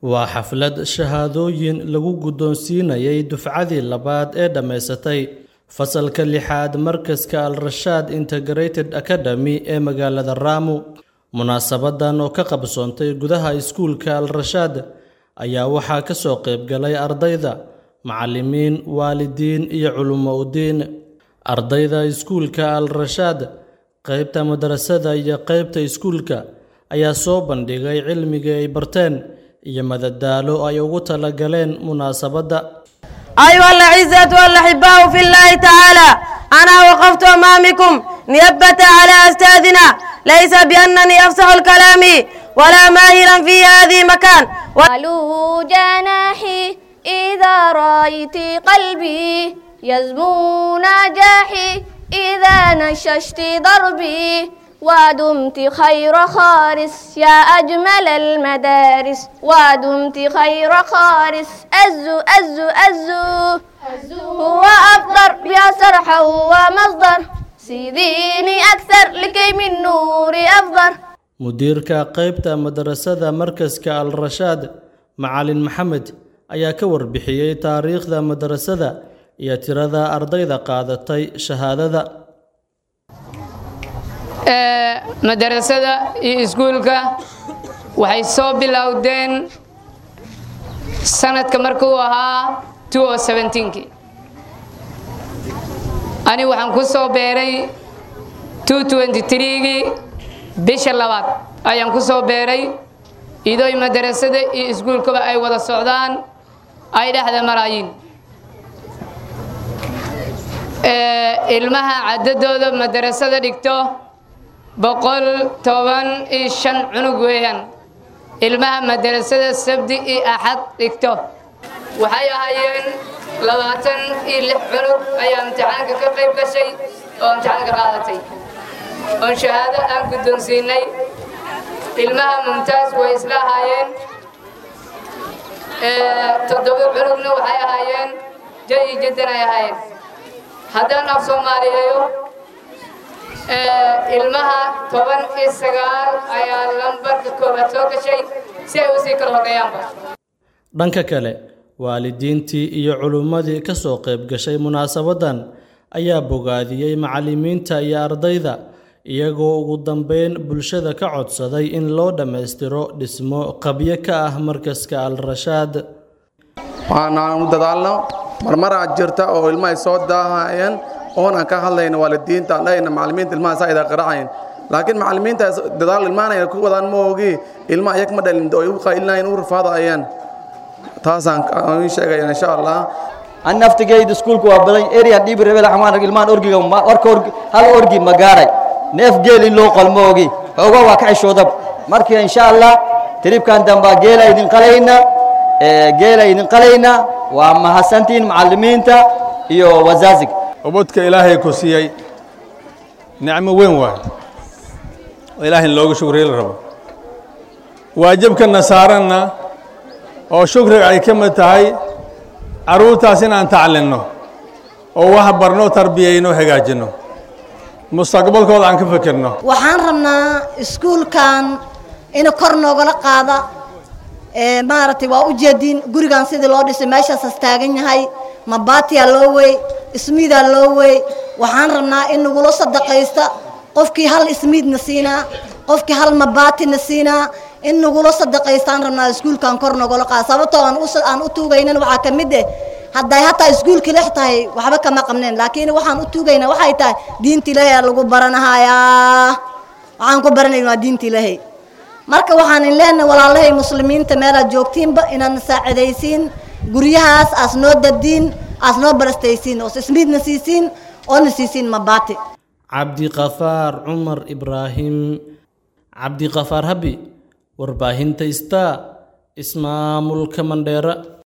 waa xaflad shahaadooyin lagu guddoonsiinayay dufcadii labaad ee dhammaysatay fasalka lixaad markaska al rashaad integrated academy ee magaalada raamu munaasabadan oo ka qabsoontay gudaha iskuulka al rashaad ayaa waxaa ka soo qaybgalay ardayda macallimiin waalidiin iyo culummo udiin ardayda iskuulka al rashaad qaybta madrasada iyo qaybta iskuulka ayaa soo bandhigay cilmigii ay barteen iyo madadaalo ay ugu talagaleen munaasabadda أيها الأعزة والأحباء في الله تعالى أنا وقفت أمامكم نيابة على أستاذنا ليس بأنني أفصح الكلام ولا ماهرا في هذه مكان قالوا جناحي إذا رأيت قلبي يزمو نجاحي إذا نششت ضربي ودمت خير خارس يا أجمل المدارس ودمت خير خارس أزو أزو أزو هو أفضل يا سرح هو مصدر سيديني أكثر لكي من نوري أفضل mudiirka qaybta madrasada markaska al rashaad macalin maxamed ayaa ka warbixiyey taariikhda madrasada iyo tirada ardayda qaadatay shahaadada madarasada iyo iskuulka waxay soo bilowdeen sanadka markuu ahaa kii ani waxaan ku soo beeray gii bisha labaad ayaan ku soo beeray idooy madarasada iyo iskuulkaba ay wada socdaan ay dhexda maraayiin ilmaha cadadooda madarasada dhigto boqol toban iyo shan cunug weeyaan ilmaha madarasada sabdi iyo axad dhigto waxay ahaayeen labaatan iyo lix cunug ayaa imtixaanka ka qayb gashay oo imtixaanka qaadatay oon shahaado aan guddoonsiinay ilmaha mumtaas way isla ahaayeen toddoba cunugna waxay ahaayeen jayi jaddan ay ahaayeen haddaan af soomaaliyeeyo ilmaha toban iyo sagaal ayaa lambarka koobaad soo gashay si ay usii kala horreeyaanba dhanka kale waalidiintii iyo culummadii ka soo qayb gashay munaasabaddan ayaa bogaadiyey macallimiinta iyo ardayda iyagoo ugu dambeyn bulshada ka codsaday in loo dhammaystiro dhismo qabyo ka ah markaska al rashaad waanaanu dadaalno marmaraa jirta oo ilmahay soo daahayeen oon aan ka hadlayna waalidiinta aan dhahayna macallimiinta ilmaha saa idaa qaracayeen laakiin macallimiinta dadaal ilmaanayna ku wadaan ma ogi ilma ayag ma dhalin oo igu qaylinaayeen u rafaadayeen taasaan ii sheegaya insha allah an naftigayda iskuulka waa badan area dhibi rebel xamaan ilmaan orgiga warka orgi hal orgi ma gaaray neef geel in loo qalmo ogi xooga waa ka xishoodab marka insha allah tribkan dambaa geela idin qalayna geela idin qalayna waa mahadsantiin macallimiinta iyo wazaazig ubadka ilaahay ku siiyey nicmo weyn waay oo ilaahay in looga shukriya la rabo waajibkana saaranna oo shukriga ay ka mid tahay carruurtaas inaan taclinno oo wax barno tarbiyayno hagaajinno mustaqbalkooda aan ka fikirno waxaan rabnaa iskuulkan in kor noogala qaada maaragtay waa u jeedin gurigan sidii loo dhisay meeshaasas taagan yahay mabaatiyaa loo wey ismiidaa loo wey waxaan rabnaa in nagula sadaqaysta qofkii hal ismiidna siinaa qofkii hal mabaatina siinaa in nagula sadaqaystaan rabnaa iskuulkan kor noogala qaada sababtoo aan u tuugaynan waxaa ka mid eh hadday hataa iskuulka lex tahay waxba kama qabneen laakiin waxaan u tuugaynaa waxay tahay diinta ilaahay aa lagu baranahayaa waxaan ku baranayna waa diinta ilaahay marka waxaan in leenahay walaalahay muslimiinta meelaad joogtiinba inaan saacidaysiin guryahaas aas noo dadiin aas noo barastaysiin oo ismiidna siisiin oona siisiin mabaati cabdiqafaar cumar ibraahim cabdiqafaar habi warbaahinta star ismaamulka mandheera